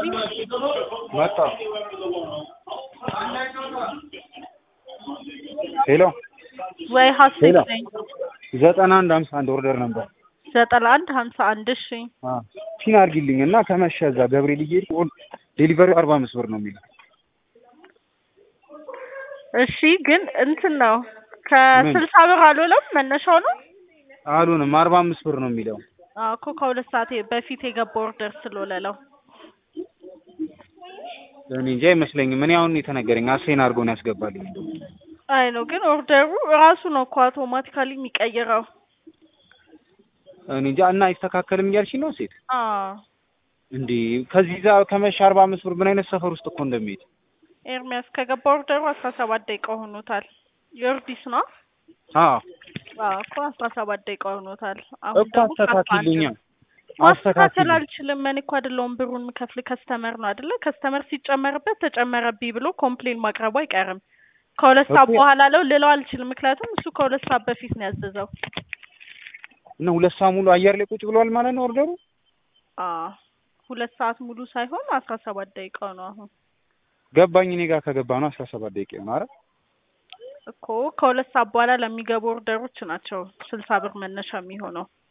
መጣ። ሄሎ ወይ ሀሴት ሄሎ። ነኝ። ዘጠና አንድ ሀምሳ አንድ ኦርደር ነበር። ዘጠና አንድ ሀምሳ አንድ እሺ ፒን አድርጊልኝ እና ከመሸ እዛ ገብርኤል እየሄድኩ ዴሊቨሪው አርባ አምስት ብር ነው የሚለው። እሺ ግን እንትን ነው ከስልሳ ብር አልሆነም መነሻው ነው አሉንም አርባ አምስት ብር ነው የሚለው። አዎ እኮ ከሁለት ሰዓት በፊት የገባ ኦርደር ስለሌለው እኔ እንጃ አይመስለኝም። እኔ አሁን የተነገረኝ አሴን አድርጎ ነው ያስገባልኝ። አይ ነው ግን ኦርደሩ ራሱ ነው እኮ አውቶማቲካሊ የሚቀይረው። እኔ እንጃ እና አይስተካከልም እያልሽኝ ነው ሴት? አዎ እንዴ ከዚህ ዛ ከመሸ አርባ አምስት ብር ምን አይነት ሰፈር ውስጥ እኮ እንደሚሄድ ኤርሚያስ ከገባ ኦርደሩ አስራ ሰባት ደቂቃ ሆኖታል። ዮርዲስ ነው አዎ አዎ እኮ አስራ ሰባት ደቂቃ ሆኖታል። አሁን እኮ ደግሞ አስተካክልኛ ማስተካከል አስተካክል አልችልም። እኔ እኮ አይደለሁም ብሩን የምከፍል ከስተመር ነው አይደለ? ከስተመር ሲጨመርበት ተጨመረብኝ ብሎ ኮምፕሌን ማቅረቡ አይቀርም። ከሁለት ሰዓት እኮ- በኋላ ለው ልለው አልችልም። ምክንያቱም እሱ ከሁለት ሰዓት በፊት ነው ያዘዘው። እና ሁለት ሰዓት ሙሉ አየር ላይ ቁጭ ብሏል ማለት ነው ኦርደሩ። አዎ ሁለት ሰዓት ሙሉ ሳይሆን አስራ ሰባት ደቂቃው ነው አሁን ገባኝ። እኔ ጋር ከገባ ነው አስራ ሰባት ደቂቃ ነው። አረ እኮ ከሁለት ሰዓት በኋላ ለሚገቡ ኦርደሮች ናቸው ስልሳ ብር መነሻ የሚሆነው።